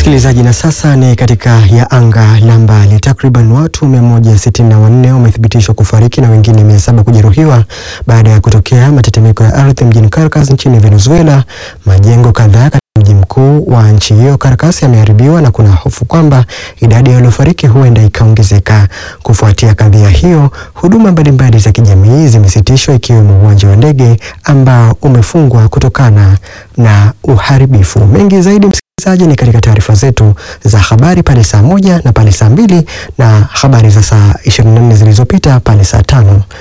Msikilizaji, na sasa ni katika ya anga la mbali. Takriban watu 164 wamethibitishwa kufariki na wengine 700 kujeruhiwa baada ya kutokea matetemeko ya ardhi mjini Caracas nchini Venezuela. Majengo kadhaa katika mji mkuu wa nchi hiyo Caracas yameharibiwa na kuna hofu kwamba idadi ya waliofariki huenda ikaongezeka. Kufuatia kadhia hiyo, huduma mbalimbali za kijamii zimesitishwa ikiwemo uwanja wa ndege ambao umefungwa kutokana na uharibifu. Mengi zaidi msikilizaji ni katika taarifa zetu za habari pale saa moja na pale saa mbili na habari za saa 24 zilizopita pale saa tano